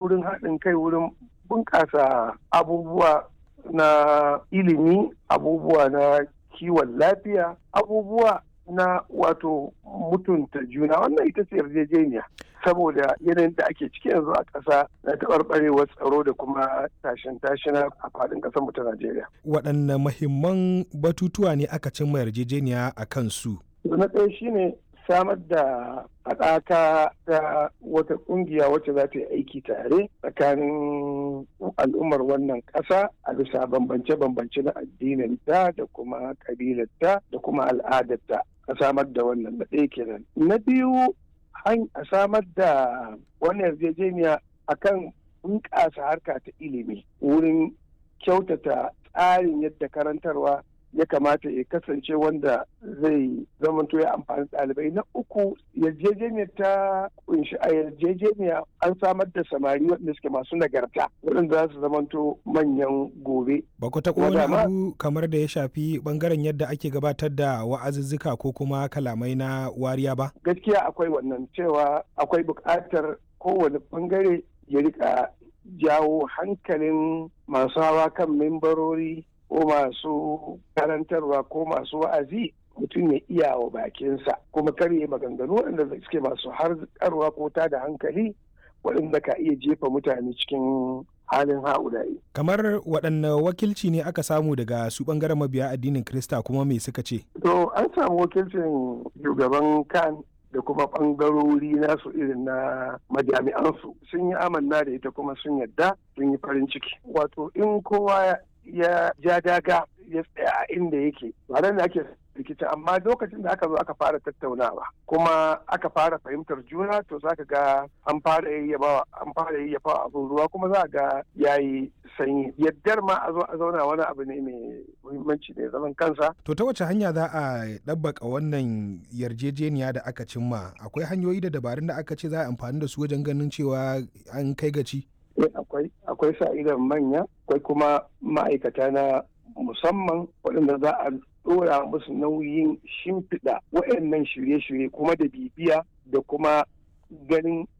wurin haɗin kai wurin bunƙasa abubuwa na ilimi abubuwa na kiwon lafiya abubuwa na wato mutunta juna wannan ita ce yarjejeniya saboda yanayin da ake ciki yanzu a ƙasa na taɓarɓarewar tsaro da kuma tashin tashina a faɗin ƙasar mu ta Najeriya. Waɗanne mahimman batutuwa ne aka cimma yarjejeniya a kansu? Na ɗaya shine samar da haɗaka ta wata ƙungiya wacce za ta yi aiki tare tsakanin al'ummar wannan ƙasa a bisa bambance-bambance na addinin ta da kuma ƙabilarta da kuma al'adarta a samar da wannan na ɗaya kenan. Na biyu a samar da wannan yarjejeniya akan bunƙasa harka ta ilimi wurin kyautata tsarin yadda karantarwa ya kamata ya kasance wanda zai zamanto ya amfani ɗalibai na uku yarjejeniyar ta kunshi a yarjejeniya an samar da samari waɗanda suke masu nagarta waɗanda za su zamanto manyan gobe. Ba ku taɓa wani abu kamar da ya shafi ɓangaren yadda ake gabatar da wa'azuzzuka ko kuma kalamai na wariya ba? Gaskiya akwai wannan cewa akwai buƙatar kowane ɓangare ya rika jawo hankalin masu hawa kan membarori ko masu karantarwa ko masu wa'azi mutum ya iya wa bakinsa kuma karye maganganu waɗanda suke masu harkarwa ko ta da hankali waɗanda ka iya jefa mutane cikin halin ha'ulayi. Kamar waɗanne wakilci ne aka samu daga su ɓangaren mabiya addinin Krista kuma me suka ce? To an samu wakilcin shugaban kan da kuma ɓangarori nasu irin na majami'ansu sun yi amanna da ita kuma sun yadda sun yi farin ciki. Wato in kowa ya ja daga ya tsaya a inda yake ba da ake rikici amma lokacin da aka zo aka fara tattaunawa kuma aka fara fahimtar juna to za ka ga an fara yayyabawa an fara yayyafa abin ruwa kuma za ga yayi sanyi yaddar ma a zo a zauna wani abu ne mai muhimmanci ne zaman kansa to ta wace hanya za a ɗabbaka wannan yarjejeniya da aka cimma akwai hanyoyi da dabarun da aka ce za a amfani da su wajen ganin cewa an kai gaci akwai akwai sa idan manya akwai kuma ma'aikata na musamman waɗanda za a ɗora musu nauyin shimfiɗa waɗannan shirye-shirye kuma da bibiya da kuma ganin